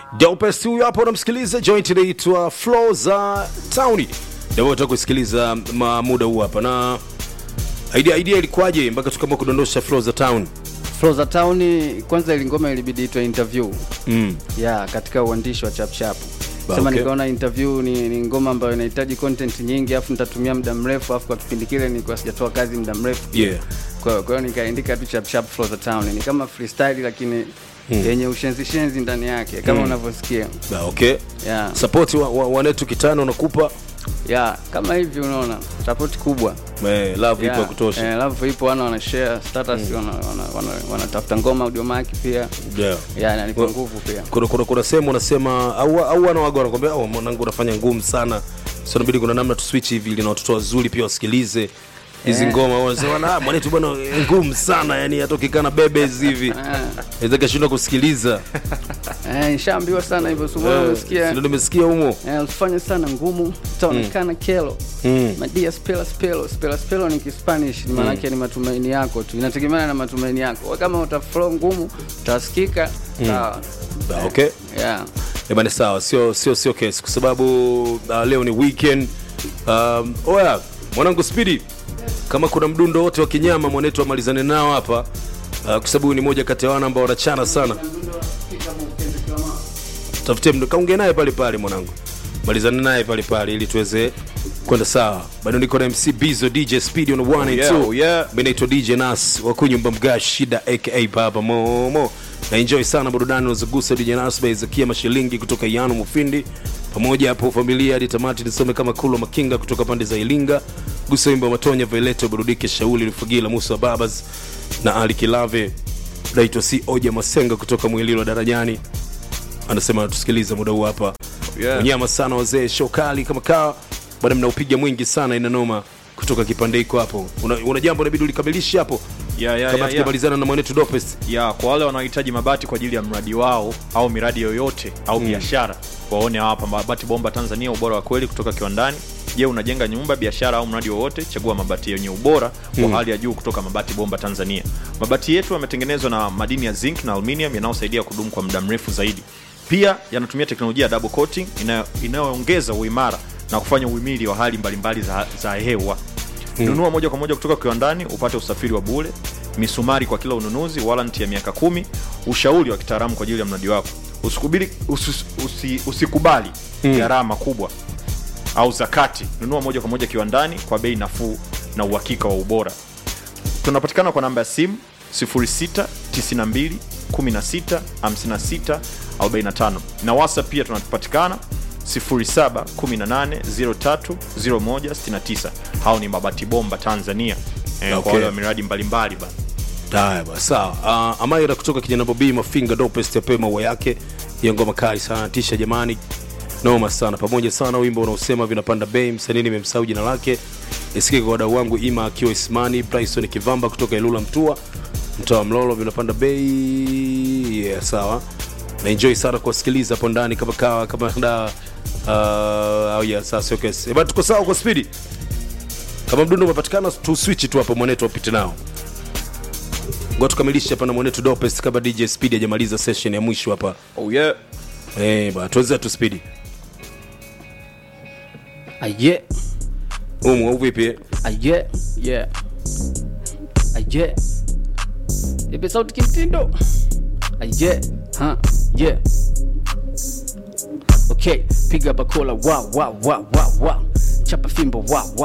Dopest huyu hapo unamsikiliza joint inaitwa Flow za Town. Ndio unataka kusikiliza ma- muda huu hapa na idea idea ilikuwaje mpaka tukaamua kudondosha Flow za Town? Flow za Town, kwanza ili ngoma ilibidi itwe interview Mm. ya katika uandishi wa chapchap Ba, sema okay. nikaona interview ni, ni ngoma ambayo inahitaji content nyingi afu nitatumia muda mrefu afu kwa kipindi kile nilikuwa sijatoa kazi muda mrefu Yeah. kwa kwa hiyo nikaandika tu chapchap Flow za Town ni kama freestyle lakini yenye ushenzi shenzi ndani yake kama unavyosikia Ba, okay. yeah. Support wa, wa, wanetu kitano unakupa yeah. kama hivi unaona support kubwa eh, love ipo ya Yeah, kutosha. eh, love ipo wana wana share status wana wana, wana, wanatafuta ngoma audio mark pia Yeah. yeah, inanipa Wa- nguvu pia kuna kuna kuna sehemu unasema au au wanawaga wanakwambia oh, mwanangu unafanya ngumu sana so inabidi kuna namna tu switch hivi ili na watoto wazuri pia wasikilize hizi Eh. ngoma wanasema na mwanetu bwana ngumu sana yani hata ukikana bebes hivi Ah, naweza kashindwa kusikiliza eh, nishaambiwa sana hivyo Eh, sumao umesikia ndio nimesikia humo Eh, usifanye sana ngumu utaonekana kelo Mm. madia spela spelo spela spelo ni kispanish ni maanake ni matumaini yako tu inategemeana na matumaini yako Wewe kama utaflow ngumu utasikika sawa Ah, okay yeah. Ebane sawa, sio sio sio kesi kwa sababu uh, leo ni weekend. Um, oya mwanangu Speedy, kama kuna mdundo wote wa kinyama mwanetu amalizane nao hapa uh, kwa sababu ni moja kati ya wana ambao wanachana sana. Tafutie mdu kaongea naye pale pale mwanangu, malizane naye pale pale ili tuweze kwenda sawa. Bado niko na MC Bizo, DJ Speedy on 1 and yeah, 2. oh yeah. Mimi naitwa DJ Nas wa kunyumba mga shida aka Baba Momo. Na enjoy sana burudani unazogusa DJ Nas by Zakia Mashilingi kutoka Yano Mufindi. Pamoja hapo familia hadi tamati nisome kama Kulo Makinga kutoka pande za Ilinga. Gusa wimbo wa Matonya Violeto burudike Shauli Lufugila Musa Babas na Ali Kilave. Naitwa si Oja Masenga kutoka Mwililo Darajani. Anasema anatusikiliza muda huu hapa. Yeah. Unyama sana wazee, show kali kama kaa. Bwana mnaupiga mwingi sana ina noma kutoka kipande hiko hapo. Una, una jambo inabidi ulikamilishe hapo Yeah, yeah, kama yeah, yeah. tukimalizana na mwanetu Dopest. ya kwa wale wanaohitaji mabati kwa ajili ya mradi wao au miradi yoyote au biashara waone hapa mabati bomba tanzania ubora wa kweli kutoka kiwandani je unajenga nyumba biashara au mradi wowote chagua mabati yenye ubora wa hali ya juu kutoka mabati bomba tanzania mabati yetu yametengenezwa na madini ya zinc na aluminium yanayosaidia kudumu kwa muda mrefu zaidi pia yanatumia teknolojia ya double coating inayo- inayoongeza uimara na kufanya uhimili wa hali mbalimbali za, za hewa nunua moja kwa moja kutoka kiwandani upate usafiri wa bure misumari kwa kila ununuzi waranti ya miaka kumi ushauri wa kitaalamu kwa ajili ya mradi wako usikubali, usi, usi, usikubali gharama kubwa au zakati nunua moja kwa moja kiwandani kwa bei nafuu na uhakika wa ubora tunapatikana kwa namba ya simu 0692 16 56 45 na whatsapp pia tunapatikana 0718030169 hao ni mabati bomba tanzania eh, Okay. kwa wale wa miradi mbalimbali bana Haya basi sawa. Uh, Amaira kutoka kijana Bobi Mafinga Dopest ape maua yake. Hiyo ngoma kali sana tisha jamani. Noma sana pamoja sana wimbo unaosema vinapanda bei msanii nimemsahau jina lake. Isikike kwa wadau wangu Ima akiwa Ismani, Bryson Kivamba kutoka Ilula Mtua. Mtoa Mlolo vinapanda bei. Yeah, sawa. Na enjoy sana kuwasikiliza hapo ndani kama kawa kama da uh, oh yeah, sasa okay. Eh, bado tuko sawa kwa speed. Kama mdundo umepatikana tu switch tu hapo mwanetu wapite nao. Ngoja tukamilishe hapa na mwanetu Dopest kama DJ Speed hajamaliza session ya mwisho hapa. oh yeah. Eh, bwana tuanze tu Speed. aye Umu au vipi? eh? aye yeah aye ipe sauti kimtindo aye ha yeah okay piga bakola wa wa wa wa wa chapa fimbo wa wa